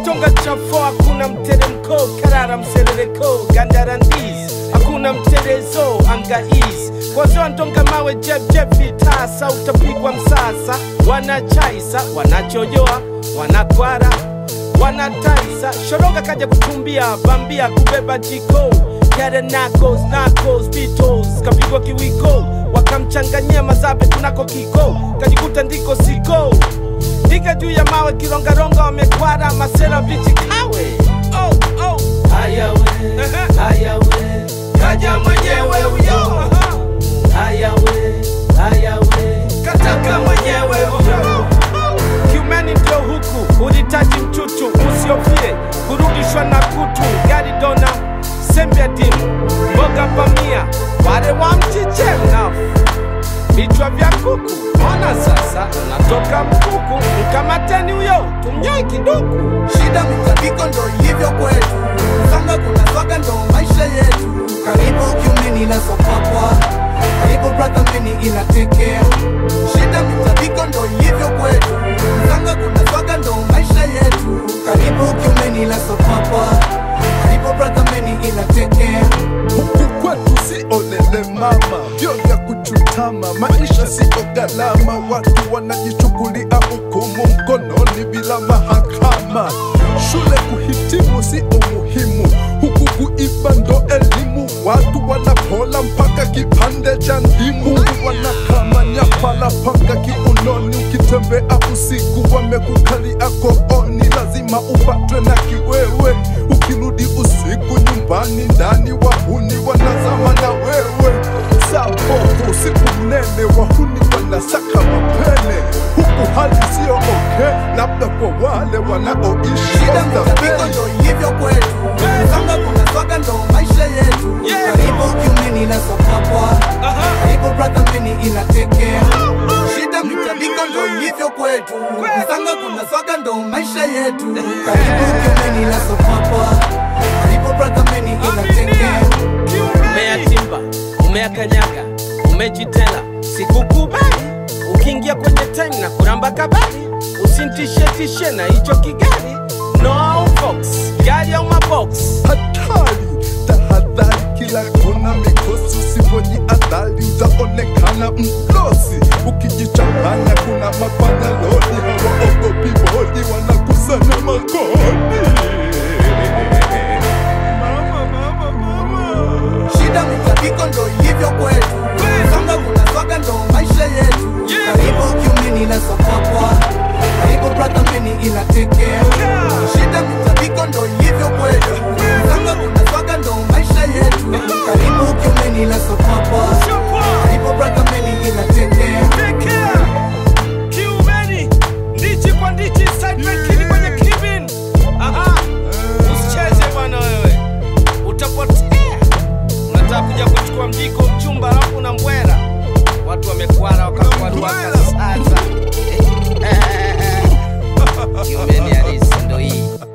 kitonga chafo hakuna mteremko karara mserereko gandarandizi hakuna mterezo angais kwazoa ndonga mawe jebjeb vitasa utapigwa msasa wanachaisa wanachojoa wanakwara wanataisa shoronga kaja kutumbia bambia kubeba jiko yare nakos nakos bitos kapigwa kiwiko wakamchanganyia mazabe kunako kiko kajikuta ndiko siko ndiga juu ya mawe kirongaronga wamekwara masera bichi kawe oh, oh. Haya we, haya we, kaja mwenyewe huyo haya we, haya we, kataka mwenyewe huyo kiumeni ndio huku ulitaji mchuchu usiofie kurudishwa na kutu gari dona sembia dimu mboga pamia wale wa mchiche mnafu vichwa vya kuku ona sasa unatoka mkuku mkamateni huyo tumnyoi kiduku Shida mitabiko ndo ilivyo kwetu, sanga kuna swaga ndo maisha yetu. Karibu kiumeni la sopapwa, karibu brother meni inatekea. Shida mitabiko ndo ilivyo kwetu, sanga kuna swaga ndo maisha yetu. Karibu kiumeni la sopapwa, karibu brother meni inatekea. huku kwetu si olele mama, vyo vya kuchutama, maisha sio gharama, watu wanajichukulia hukumu mkononi bila mahakama. Shule kuhitimu si umuhimu, huku kuiba ndo elimu, watu wanapola mpaka kipande cha ndimu, wanakama nyapala panga kiunoni, ukitembea usiku wamekukalia kooni, lazima upatwe na kiwewe, ukirudi usiku nyumbani ndani wahuni wanazama na wewe sapofu usiku mnene wahuni wanasaka mapene huku hali sio okay labda kwa wale wanaoishi Shida on the mitabiko bench. ndo ilivyo kwetu, sanga kuna swaga ndo maisha yetu. Yeah. Karibu kiumeni la sopapwa, karibu brother meni inatekea. Shida mitabiko ndo ilivyo kwetu, sanga kuna swaga ndo maisha yetu. Karibu kiumeni la sopapwa, karibu brother meni inatekea. umeyatimba umeyakanyaga umejitela sikukubali ukiingia kwenye time na kuramba kabali usintishetishe na hicho kigari no box gari au mabox hatari tahadhari kila kona mikosi usipojiadhari utaonekana mlosi ukijichanganya kuna mapanya lodi hawaogopi bodi wanakusanya makoni mama, mama, mama. Shida mitabiko ndo ilivyo kwetu, sanga kuna swaga ndo maisha yetu. Karibu kiumeni la sopapwa, karibu brother meni inatekea. Shida mitabiko ndo ilivyo kwetu, sanga kuna swaga ndo maisha yetu. Karibu kiumeni la sopapwa, karibu brother meni inatekea. Pekea kiumeni ndichi kwa ndichi sidebackini kwenye kibin aha usicheze bwana wewe utapotea unataka kuja kuchukua mjiko mchumba alafu na mbwera watu wamekwara wakakwaruaka sasa kiumeni halisi ndo hii